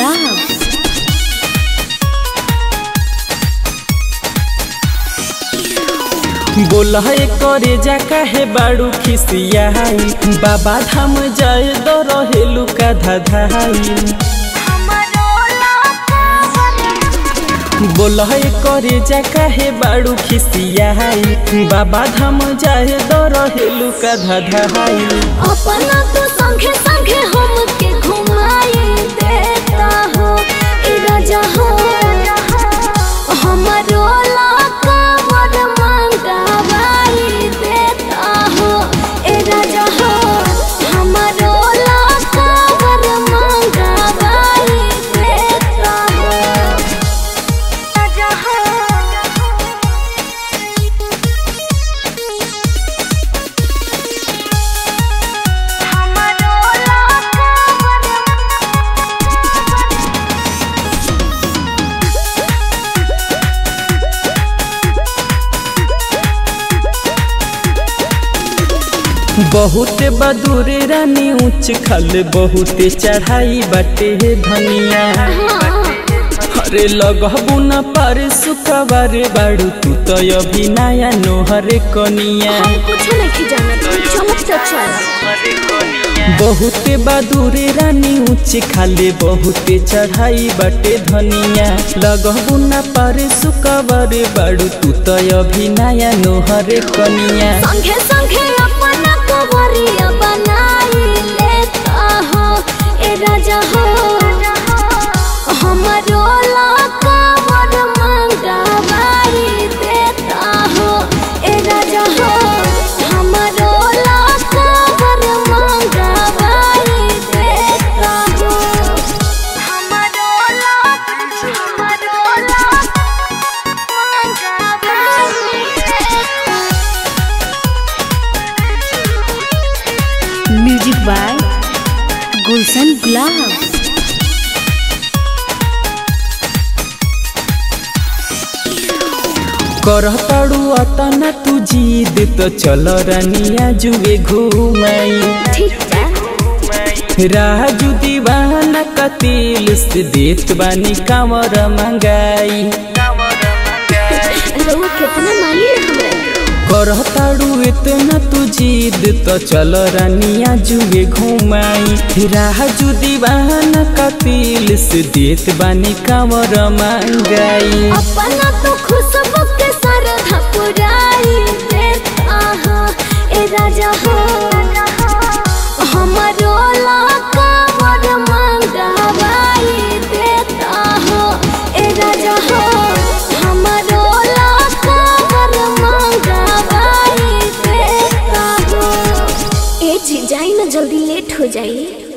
गुलाब बोल है करे जा काहे बाड़ू खिसियाई बाबा धाम जाए दो रहेलू का धाधाई बोल है करे जा काहे बाड़ू खिसियाई बाबा धाम जाए दो रहेलू का धाधाई अपना तो संगे संगे हमके घुमाई देता हो ए राजा हो हमरो लाका बड़ मंगावाई देता हो ए राजा हो हमरो लाका बड़ मंगावाई देता हो राजा हो बहुत बदूरे रानी ऊंच खल बहुत चढ़ाई बटे धनिया अरे लगबू न पर सुखबर बाड़ू तू तो अभी नया नोहर कनिया हम कुछ नहीं जानत चमक चल बहुत बदूरे रानी ऊंच खाले बहुत चढ़ाई बटे धनिया लगबू न पर सुखबर बाड़ू तू तो अभी नया नोहर कनिया संगे संगे अपना कवरिया बनाई लेता हो ए राजा हो हमरो लाका बड़ मंगावाई देता हो ए राजा हो हमरो लाका बड़ मंगावाई देता हो हमरो लाका हमरो लाका मंगावाई देता म्यूजिक बाय गुलशन गुलाब करह ताड़ू अतना तू जीद तो चल रानिया जुए घूमाई ठीक है राजू दीवाना कतिल से देत बानी कामर मंगाई रउआ कितना मानी हमरा करह ताड़ू इतना तू जीद तो चल रानिया जुए घूमाई राजू दीवाना कतिल से देत बानी कामर मंगाई अपना तो खुशबू के सरधा पुराई देता हो ए राजा हो हमरो लाका बड़ मंगावाई देता हो ए राजा हो हमरो लाका बड़ मंगावाई देता हो ए जी जाई ना जल्दी लेट हो जाई